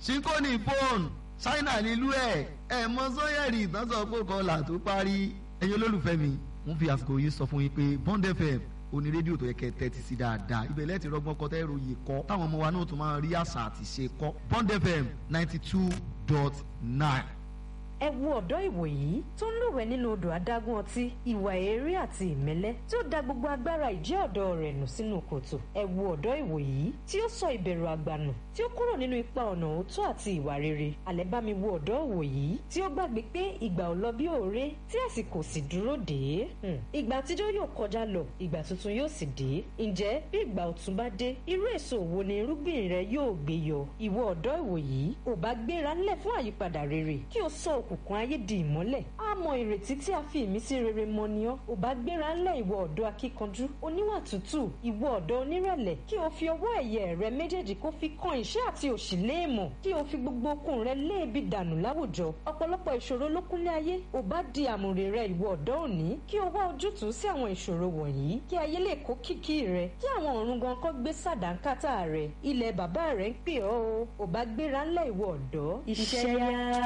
síkóní fóònù ṣáínà nílùú ẹ̀ ẹ̀ mọ sọ́yẹ̀rì ìtànsán pò kọlà tó parí ẹ̀yin olólùfẹ́ mi wọ́n fi àsìkò yìí sọ fún yín pé Bond FM oní rédíò tó yẹ kẹ́ tẹ́tí sí dáadáa ibẹ̀ lẹ́ẹ̀tì rọgbọ́n kọ́ tẹ́rù yìí kọ́ táwọn ọmọ wa náà tún máa rí àṣà àti ṣe kọ́ Bond FM ninety two dot nine. ẹ wo ọ̀dọ́ ìwòyí tó ń lúwẹ̀ẹ́ nínú odò adágún ọtí ìwà èérí àti ìmẹ́lẹ́ tí ó da gbogbo agbára ìjẹ́ ọ̀dọ́ rẹ̀ nù sínú kòtò ẹ wo ọ̀dọ́ ìwòyí tí ó sọ ìbẹ̀rù àgbà nù tí ó kúrò nínú ipa ọ̀nà òótọ́ àti ìwà rere àlẹ́ bá mi wo ọ̀dọ́ ìwòyí tí ó gbàgbé pé ìgbà ò lọ bí òré tí àsìkò sì dúró dé ìgbà àtijọ́ yóò kọjá lọ ìgbà tuntun yóò sì dé ǹjẹ́ bí ìgbà ọ̀tun bá dé irú èso wo ni irúgbìn rẹ yóò gbé yọ ìwọ ọ̀dọ́ ìwòyí ò bá gbéra ńlẹ̀ fún àyípadà rere kí o sọ òkùnkùn ayé di ìmọ́lẹ̀ á mọ ìrètí tí a fi ìmísí rere mọ ni ọ́ ò bá gbéra ńlẹ̀ ìwọ ọ̀dọ́ akíkanjú oníwà tútù ìwọ ọ̀dọ́ onírẹ̀lẹ̀ kí o fi ọwọ́ ẹ̀yẹ rẹ méjèèjì kó fi kan ìṣẹ́ àti òṣì léèmọ̀ kí o fi gbogbo okun rẹ léèbi dànù láwùjọ ọ̀pọ̀lọpọ̀ ìṣòro ló kúnlé ayé ò bá di àmùrè rẹ ìwọ ọ̀dọ́ òní kí o wá ojútùú sí àwọn ìṣòro wọ̀nyí kí ayé lè kó kìkì rẹ kí àwọn ọ̀run gan kọ́ gbé sàdánkátà rẹ ilẹ̀ bàbá rẹ ń pè ọ́ o ò bá gbéra ńlẹ̀ ìwọ ọ̀dọ́ iṣẹ́ yá.